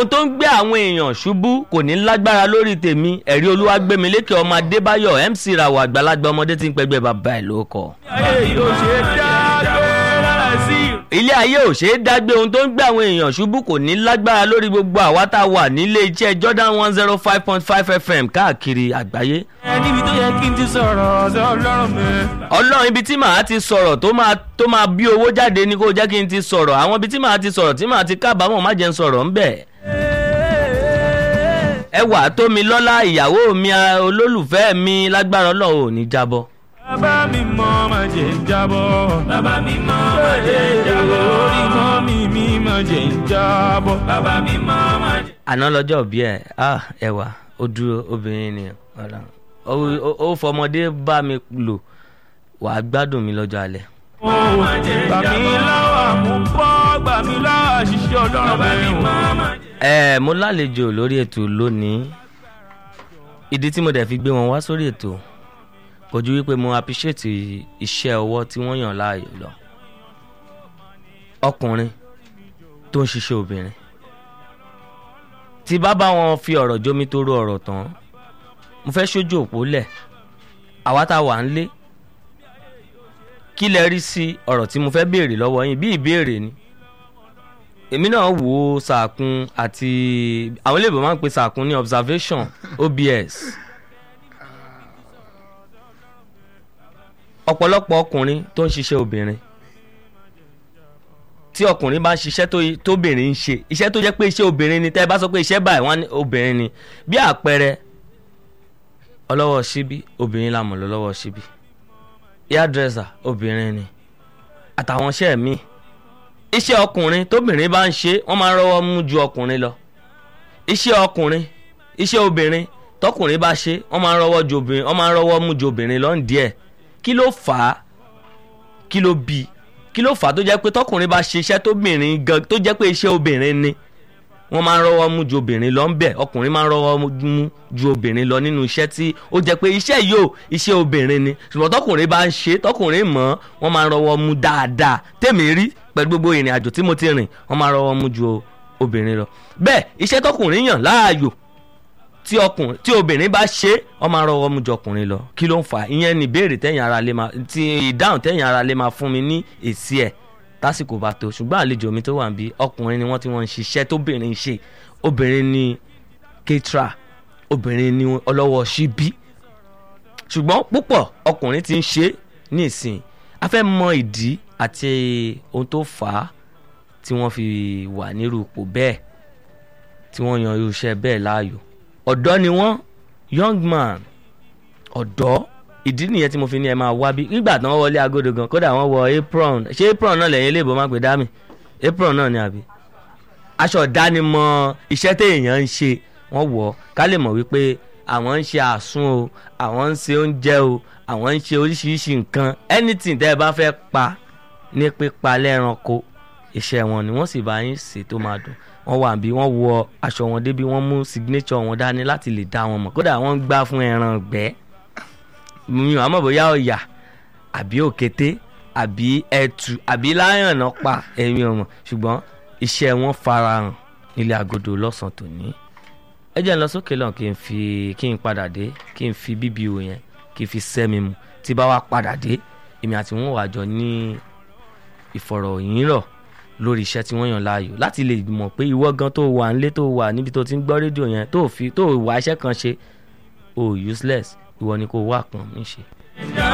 ohun tó ń gbé àwọn èèyàn ṣubú kò ní lágbára lórí tèmi ẹ̀rí olúwàgbẹ́milékè ọmọ adébáyọ̀ mc rawọ àgbàlagbà ọmọdé tí ń pẹgbẹ́ bàbá ẹ̀ ló kọ. ayé yóò ṣe dágbé lára sí ilé ayé ò ṣeé dágbé ohun tó ń gbé àwọn èèyàn ṣubú kò ní lágbára lórí gbogbo àwa tá a wà nílé iṣẹ́ jordan one zero five point five fm káàkiri àgbáyé. ẹ níbi tó yẹ kí n ti sọ̀rọ̀ ọ̀sẹ̀ ọlọ́run mi. ọlọ́run ibi tí màá ti sọ̀rọ̀ tó máa tó máa bí owó jáde ni kó jẹ́ kí n ti sọ̀rọ̀ àwọn ibi tí màá ti sọ̀rọ̀ tí màá ti kábàámọ̀ má jẹ́ n sọ̀rọ̀ ńbẹ̀. ẹ wà tó mi lọ́lá ìyàwó mi a- olólùfẹ́ mi lágbára ọlọ́run ò ní jábọ́. bàbá mi mọ má jẹ́ ń jábọ́. bàbá mi mọ má jẹ́ ń jábọ́. orí mọ́ mi mi má jẹ́ ń jábọ́. bàbá mi mọ má jẹ́. àná lọ́jọ́ òbí ẹ̀ ah ẹwà ó dúró obìnrin ni ọ̀la ó- ó- ó fọmọdé bá mi lò wàá gbádùn mi lọ́jọ́ alẹ́. gbà mí lọ́wọ́ àmúbọ́ gbà mí lọ́wọ́ àṣìṣe ọlọ́run mi. ẹ mo lálejò lórí ètò lónìí ìdí tí mo dẹ̀ fi gbé wọn wá sórí ètò kò ju wípé mo appreciate iṣẹ́ ọwọ́ tí wọ́n yàn láàyò lọ ọkùnrin tó ń ṣiṣẹ́ obìnrin tí bá bá wọn fi ọ̀rọ̀ jómi tó rú ọ̀rọ̀ tán mo fẹ́ ṣojú òpó lẹ̀ àwa tá a wà ń lé kí lẹ rí sí ọ̀rọ̀ tí mo fẹ́ béèrè lọ́wọ́ yín bí ìbéèrè ni èmi náà wò ó sàkún àti àwọn ilé ìbò máa ń pe sàkún ní observation obs ọ̀pọ̀lọpọ̀ ọkùnrin tó ń ṣiṣẹ́ obìnrin tí ọkùnrin bá ń ṣiṣẹ́ tó tóbìnrin ń ṣe iṣẹ́ tó jẹ́ pé iṣẹ́ obìnrin ni tẹ́ ẹ bá sọ pé iṣẹ́ báyìí wọ́n á ní obìnrin ni bí àpẹẹrẹ ọlọ́wọ́ síbí obìnrin la mọ̀ lọ́wọ́ síbí hairdresser obìnrin ni àtàwọn iṣẹ́ míì iṣẹ́ ọkùnrin tóbìnrin bá ń ṣe wọ́n máa ń rọ́wọ́ mú ju ọkùnrin lọ iṣẹ́ ọkùnrin iṣẹ́ obìnrin tọkùnrin bá ṣe wọ́n máa ń rọ́wọ́ ju obìnrin wọ́n máa ń rọ́wọ́ mú ju obìnrin lọ díẹ̀ kí ló fà á kí ló bí kí ló fà á tó jẹ́ pé tọkùnrin bá ṣe iṣẹ́ tóbìnrin gan tó jẹ́ pé iṣẹ́ obìnrin ni wọ́n máa ń rọ́wọ́ mú ju obìnrin lọ ń bẹ̀ ọkùnrin máa ń rọ́wọ́ mú ju obìnrin lọ nínú iṣẹ́ tí ó jẹ́ pé iṣẹ́ yóò iṣẹ́ obìnrin ni ṣùgbọ́n tọkùnrin bá ń ṣe tọkùnrin mọ̀ wọ́n máa ń rọ́wọ́ mú dáadáa tèmi rí pẹ̀lú gbogbo ìrìn àjò tí mo ti rìn wọ́n máa ń rọ́wọ́ mú ju obìnrin lọ bẹ́ẹ̀ iṣẹ́ tọkùnrin yàn láàyò tí ọkùnrin tí obìnrin bá ṣe wọ́n máa ń rọ́wọ́ mú ju ọkùnrin lọ kí ló ń fà á ìyẹn ni ìbéèrè tẹ̀yìn ara lè máa ti ìdáhùn tẹ̀yìn ara lè máa fún mi ní èsì ẹ̀ tásìkò bá tó ṣùgbọ́n àlejò mi tó wà níbí ọkùnrin ni wọ́n ti wọ́n ń ṣiṣẹ́ tóbìnrin ń ṣe obìnrin ni ketra obìnrin ni ọlọ́wọ́ ṣíbí ṣùgbọ́n púpọ̀ ọkùnrin ti ń ṣe ní ìsìn a fẹ́ mọ ìdí àti ohun tó fà á tí wọ́n fi wà nírú ipò bẹ́ẹ̀ tí wọ́n yan irú iṣẹ́ bẹ́ẹ̀ láàyò ọ̀dọ́ ni wọ́n young man ọ̀dọ́ ìdí nìyẹn tí mo fi ní ẹ máa wá bí nígbà tí wọ́n wọlé agodo gan kódà wọ́n wọ apron ṣé apron náà lẹ́yìn iléèbó máa pè dá mi apron náà ni àbí aṣọ ìdánimọ̀ iṣẹ́ téèyàn ń ṣe wọ́n wọ̀ ká lè mọ̀ wípé àwọn ń ṣe àsun o àwọn ń ṣe oúnjẹ o àwọn ń ṣe oríṣiríṣi nǹkan anything tẹ́ ẹ bá fẹ́ pa ní pípa lẹ́ranko iṣẹ́ wọn ni wọ́n sì bá yín ṣe tó máa dùn wọ́n wà bí wọ́n wọ aṣọ wọn débi wọ́n mú signature wọn dání láti lè dá wọn mọ̀ kódà wọ́n ń gbá fún ẹran gbẹ́ mi ò àmọ́ bóyá ọ̀yà àbí òkété àbí ẹtù àbí láyàn náà pa ẹ̀mí ọmọ ṣùgbọ́n iṣẹ́ wọn farahàn nílé agodo lọ́sàn-án tòní ẹ jẹ́ n lọ sókè lọ́n kí n fi kí n padà dé kí n fi bíbí o yẹn kí n fi sẹ́mi mu tí bá wá padà dé èmi àti wọn wà jọ ní ìfọ̀rọ̀yìnrọ̀ lórí iṣẹ́ tí wọ́n yàn láàyò láti lè mọ̀ pé ìwọ gan tó wà nílé tó wà níbi tó ti ń gbọ́ rédíò yẹn tó fi tó wà iṣẹ́ kan ṣe o useless ìwọ ni kò wá kan mí ṣe.